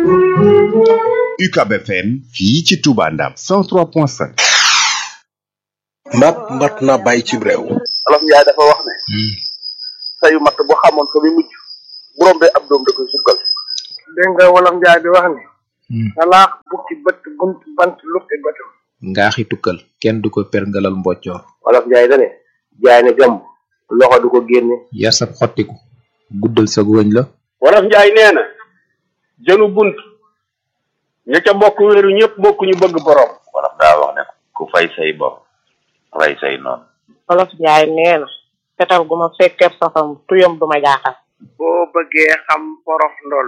UCAB FM fii ci Touba Ndam 103.5 mat mat na bàyyi ci réew olof njaay dafa wax ne sayu matt bu xamoon fa muy mujj bu rombee ab doom da koy sukkal dégg nga wolof njaay di wax ni salaax bukki bët bunt bant lukki bëtam ngaaxi tukkal kenn du ko perngalal mboccoor olof njaay dane jaay ne gàmm loxo du ko génne yar sab xottiku guddal sa wëñ la wolof njaay nee na jënu bunt ña ca bokk wéeru ñëpp bokk ñu bëgg borom wolof daa wax ne ku fay say bor rey say noonu olof njaay nee na fetal gu ma fekkee safam tuyam du ma jaaxal boo bëggee xam porof ndoll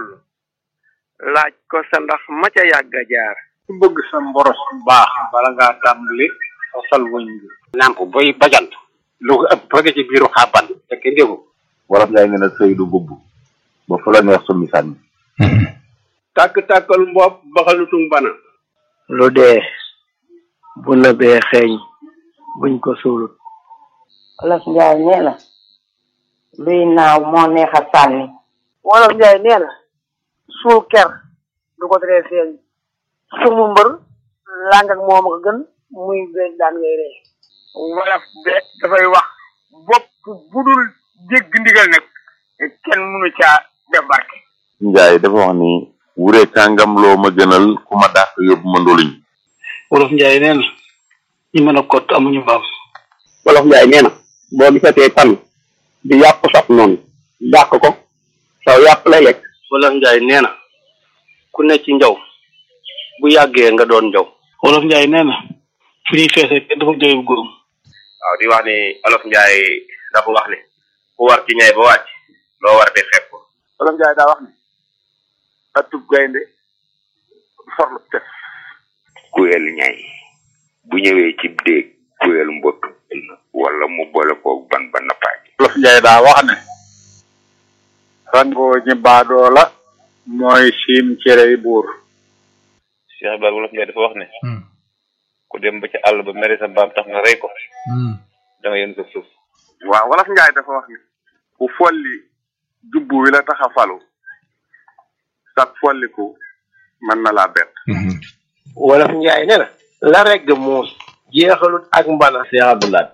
laaj ko sa ndax ma ca yàgg a jaar ku bëgg sa mboros bu baax bala ngaa tàmbali sosal wëñ bi nàmp boy bajant lu ko ëpp bëgg ci biiru xàbban fekk ndégu wolof njaay nee na sëy du bubb ba fu la neex summi sànni tàkk-tàkkal mbopp baxalutung bana lu dee bu nëbee xeeñ buñ ko suulut olof njaay nee na luy naaw moo neex a sànni wolof njaay nee na suul ker du ko teree feeñ sumu mbër làng ak moom ko gën muy beeg daan ngay ree wolof de dafay wax bopp budul jégg ndigal nag kenn mënu caa def barke njaay dafa wax ni wure kàngam loo ma gënal ku ma dàq yóbbu ma ndoluñ wolof njaay nee na ñi mën a kott amuñu mbaam wolof njaay nee na boo gisatee tan di yàpp saf noonu dàq ko saw yàpp lay lekk wolof njaay nee na ku ne ci njaw bu yàggee nga doon njaw wolof njaay nee na fu ñuy feesee kenn dafa jooy bu góorum waaw di wax ni olof njaay dafa wax ni ku war ci ñay ba wàcc loo war de fekk ko wolof njaay daa wax ne atub gaynde forlu tef kuyel ñay bu ñëwee ci déeg kuyel mbott wala mu boole koog ban ba nappaaj wolof njaay daa wax ne rangoo ñi baadoo la mooy siim cerey buur Cheikh Ibrahima wolof njaay dafa wax ne ku dem ba ci àll ba mere sa mbaam tax nga rey ko da nga yéen sa suuf waaw wolof njaay dafa wax ne ku folli jubbu wi la tax a falu sag folliku mën na laa bett wolof njaay nee na la regg muus jeexalut ak mbana Cheikh Abdoulaye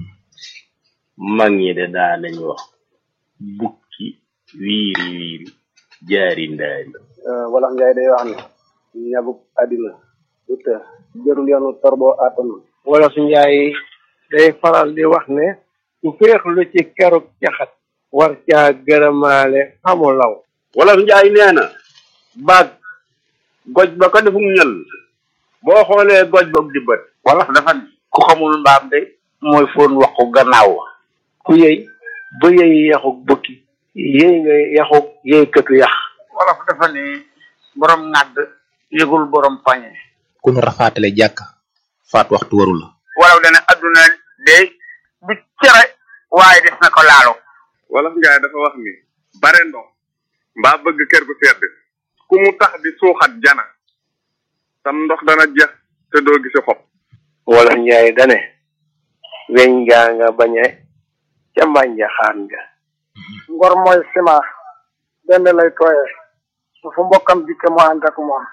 mag ñi de daa nañ wax bukki wiiri wiiri jaari ndaari wolof njaay day wax ne ñagub àddina du të jërul yoonu torboo àttanu wolof njaay day faral di wax ne ku féexlu ci keruk caxat war caa gërëmaale xamu law wolof njaay nee na baag goj ba ko defum ñël boo xoolee goj ba di bët wolof dafa ne ku xamul mbaam de mooy foon waxu gannaaw ku yëy ba yëy yaxuk bukki yëy nga yaxuk yëy këtu yax wolof dafa ne borom ŋàdd yëgul borom pañe ku nu rafaatale jàkk faat waxtu waru la wolof dana adduna de du cere waaye des na ko laalo wolof njaay dafa wax ni bare ndox mbaa bëgg kër gu sedd ku mu tax di suuxat jana sam ndox dana jeex te doo gisi xob wolof njaay dane weñ ngaa nga bañe ca mbànja xaan nga ngor mooy ciment benn lay tooyee su fu mbokkam dikke mu ànd ak moom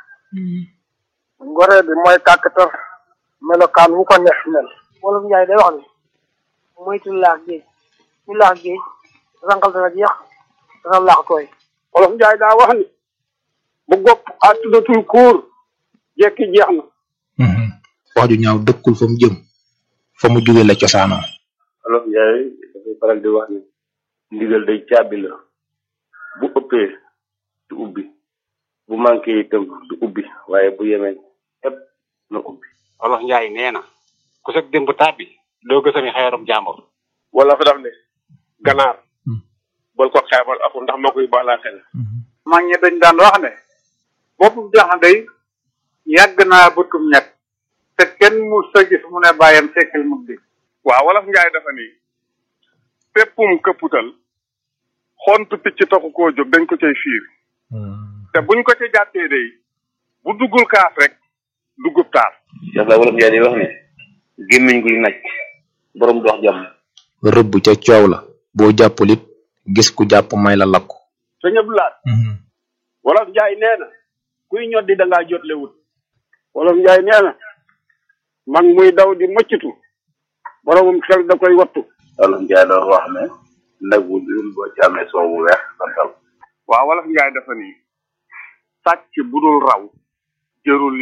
ngoree bi mooy kàkkatar melokaan wu ko neex mel wolof njaay day wax ni moytu laax géej ñu laax géej rangal dana jeex dana laax tooy wolof njaay daa wax ni bu gopp àttudatul kuur jekki jeex na wax ju ñaaw dëkkul fa mu jëm fa mu jóge la cosaanoo olof njaay dafay faral di wax ni ndigal day caabi la bu ëppee du ubbi bu manqué itam du ubbi waaye bu yemee ëpp na ubbi wolof njaay nee na ku sag démb tàbbi doo gësami xeerum jàmbur wala fa daf ne ganaar bal ko xeebal aku ndax moo koy baalaa xel mag ñi dañ daan wax ne boppu jaxan day yàgg naa bëtum ñett te kenn mu sa gis mu ne bàyyam sekkal mug di waaw wolof njaay dafa ni péppum këpputal xontu picc taxu koo jóg dañ ko cay fiir te buñ ko ca jàppee day bu duggul kaas rek duggub taar yàlla wolof njaay di wax ni gémmiñ guy naj borom dox jàmm rëbb ca coow la boo jàppul it gis ku jàpp may la lakku sëñ Abdoulaye wolof njaay nee na kuy ñoddi da ngaa jotle wut wolof njaay nee na mag muy daw di mëccitu boromum xel da koy wattu wolof njaay doon wax ne nag bu dul boo ci amee soow bu weex santal waaw wolof njaay dafa nii sàcc bu dul raw jërul